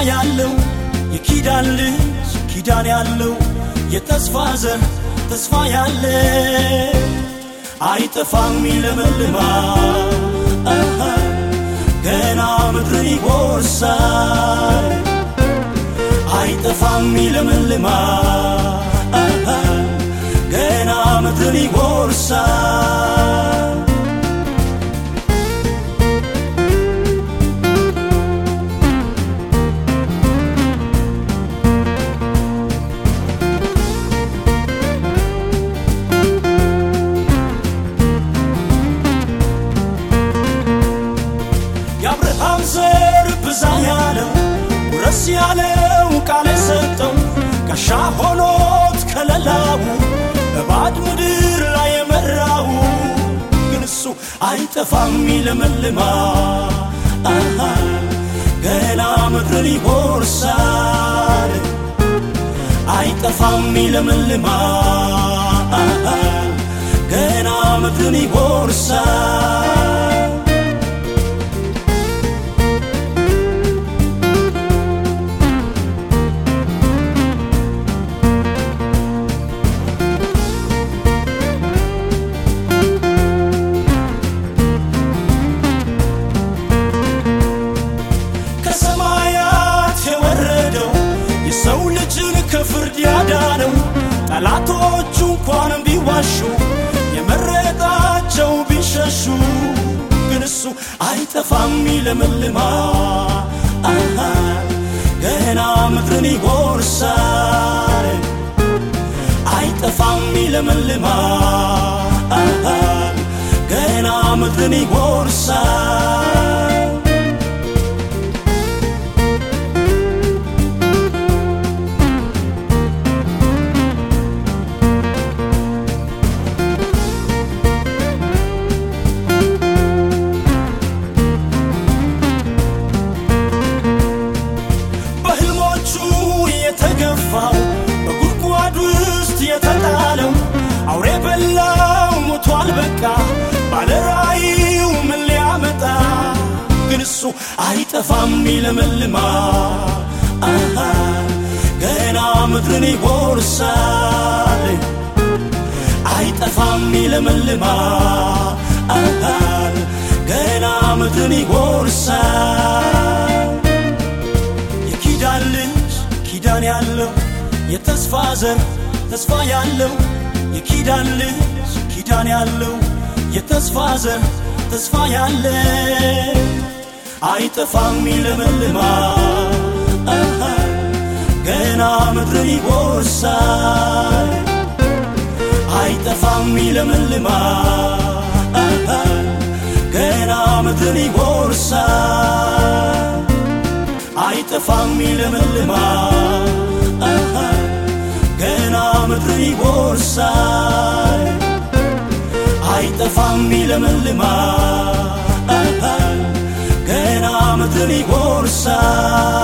ያለው የኪዳን ልጅ ኪዳን ያለው የተስፋ ዘር ተስፋ ያለ አይጠፋም ይለመልማል ገና ምድርን ይጎርሳል አይጠፋም ይለመልማል ገና ምድርን ይጎርሳል የአብርሃም ዘር ብዛ ያለው ውረስ ያለው ቃል የሰጠው ጋሻ ሆኖት ከለላው በባድ ምድር ላይ የመራው ግን እሱ አይጠፋም ይለመልማል ገና ምድርን ይጎርሳል አይጠፋም ይለመልማል ገና ምድርን ይጎርሳል ከሰማያት የወረደው የሰው ልጅን ከፍርድ ያዳነው ጠላቶቹ እንኳን ቢዋሹ የመረጣቸው ቢሸሹ ግን እሱ አይጠፋም ይለመልማል ገና ምድርን ይጎርሳል አይጠፋም ይለመልማል ገና ምድርን ይጎርሳል በህልሞቹ የተገፋው በጉድጓድ ውስጥ የተጣለው አውሬ በላው ሞቷል በቃ ባለራእዩ ምን ሊያመጣ ግን እሱ አይጠፋም ይለመልማል ገና ምድርን ይጎርሳል አይጠፋም ይለመልማል ገና ምድርን ይጎርሳል የኪዳን ልጅ ኪዳን ያለው የተስፋ ዘር ተስፋ ያለው የኪዳን ልጅ ኪዳን ያለው የተስፋ ዘር ተስፋ ያለ አይጠፋም ይለመልማል ገና ምድርን ይጎርሳል አይጠፋም ይለመልማል ገና ምድርን ይጎርሳል አይጠፋም ይለመልማል ገና ምድርን ይጎርሳል አይጠፋም ይለመልማል ገና ምድርን ይጎርሳል